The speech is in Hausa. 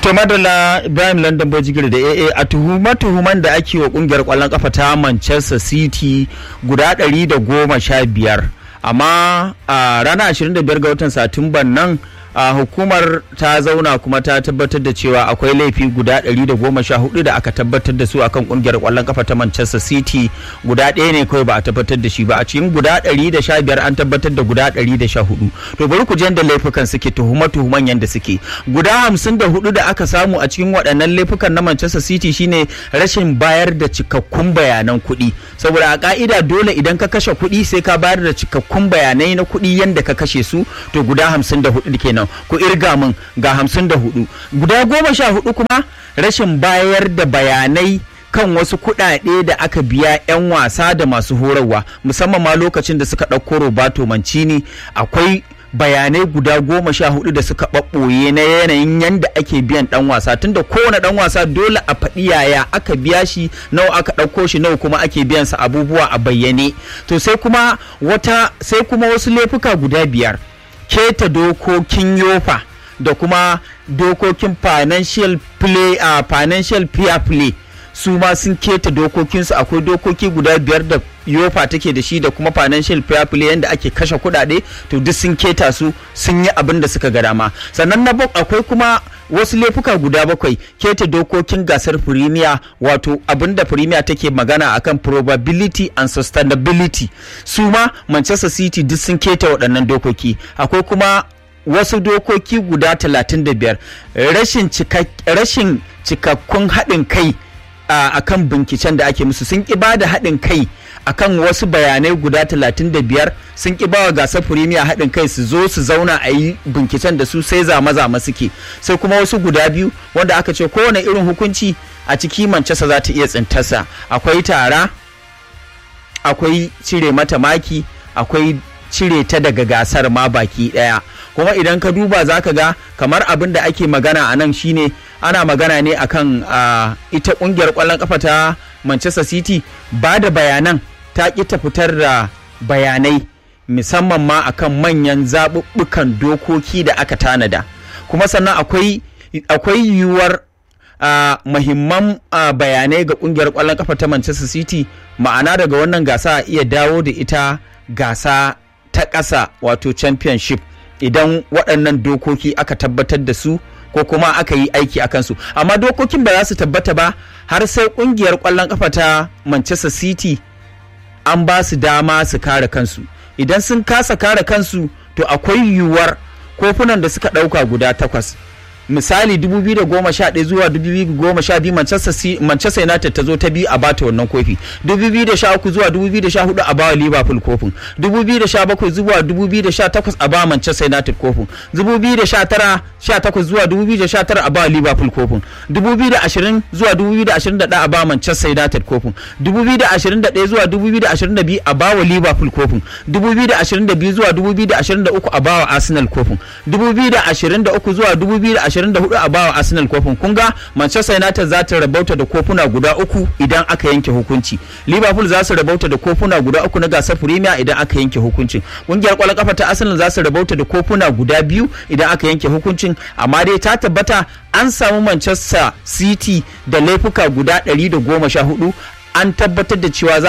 To madalla Ibrahim London Bojigir da AA a tuhuma-tuhuman da ake wa kungiyar kwallon kafa ta Manchester City guda ɗari da goma sha biyar. Amma a ranar 25 ga watan Satumban nan a hukumar ta zauna kuma ta tabbatar da cewa akwai laifi guda 114 da aka tabbatar da su akan kungiyar kwallon kafa ta Manchester City guda ɗaya ne kawai ba a tabbatar da shi ba a cikin guda 115 an tabbatar da guda 114 to bari ku da laifukan suke tuhuma tuhuman yanda suke guda 54 da aka samu a cikin waɗannan laifukan na Manchester City shine rashin bayar da cikakkun bayanan kuɗi saboda a ka'ida dole idan ka kashe kuɗi sai ka bayar da cikakkun bayanai na kuɗi yanda ka kashe su to guda 54 kenan ku irga min ga hamsin da hudu guda goma sha hudu kuma rashin bayar da bayanai kan wasu kuɗaɗe da aka biya 'yan wasa da masu horarwa musamman ma lokacin da suka ɗauko robato mancini akwai bayanai guda goma sha hudu da suka ɓaɓɓoye na yanayin yadda ake biyan ɗan wasa tunda kowane ɗan wasa dole a faɗi yaya aka biya shi nawa aka ɗauko shi nawa kuma ake biyan sa abubuwa a bayyane to sai kuma wata sai kuma wasu laifuka guda biyar keta dokokin yofa da kuma dokokin financial play a uh, financial fair play su ma sun keta dokokinsu akwai dokoki guda biyar da yofa take da shi da kuma financial fair play yadda ake kashe kudade to duk sun keta su sun yi abin da suka ga dama sannan na akwai kuma wasu laifuka guda bakwai keta dokokin gasar firimiya wato abin da firimiya take magana akan probability and sustainability su ma manchester city duk sun keta waɗannan dokoki akwai kuma wasu dokoki guda 35 rashin rashin cikakkun haɗin kai a kan binciken da ake musu sun ƙi ba da haɗin kai akan wasu bayanai guda 35 sun ƙi bawa gasar firimiya haɗin kai su zo su zauna a yi binciken da su sai zama-zama suke sai kuma wasu guda biyu wanda aka ce kowane irin hukunci a ciki manchester za ta iya tsintarsa akwai tara akwai cire mata maki akwai cire ta daga gasar ma baki ɗaya kuma idan ka duba za ka ga kamar abin da ake magana a nan shine ana magana ne akan uh, ita kungiyar kwallon kafa ta manchester city ba da bayanan ta ƙi ta fitar da bayanai musamman ma akan manyan zaɓuɓɓukan dokoki da aka tanada kuma sannan akwai akwai yiwuwar uh, mahimman uh, bayanai ga kungiyar kwallon kafa ta manchester city ma'ana daga wannan gasa a iya dawo da ita gasa ta ƙasa wato championship idan waɗannan dokoki aka tabbatar da su ko kuma aka yi aiki a kansu amma dokokin ba za su tabbata ba har sai ƙungiyar ƙwallon ƙafa ta manchester city an ba su dama su kare kansu idan sun kasa kare kansu to akwai yiwuwar kofunan da suka ɗauka guda takwas misali 2011 zuwa 2012 Manchester, Manchester United ta zo ta biyu a bata wannan kofi 2013 zuwa 2014 a bawa Liverpool kofin 2017 zuwa 2018 a bawa Manchester United kofin 2019 18 zuwa 2019 a bawa Liverpool kofin 2020 zuwa 2021 a bawa Manchester United kofin 2021 zuwa 2022 a bawa Liverpool kofin 2022 zuwa 2023 a bawa Arsenal kofin 2023 zuwa 2020 24 a bawa Arsenal kofin kun ga Manchester United za ta rabauta da kofuna guda uku idan aka yanke hukunci Liverpool za su rabauta da kofuna guda uku na gasar Premier idan aka yanke hukuncin kungiyar kwallon kafa ta Arsenal za su rabauta da kofuna guda biyu idan aka yanke hukuncin amma dai ta tabbata an samu Manchester City da laifuka guda 114 an tabbatar da cewa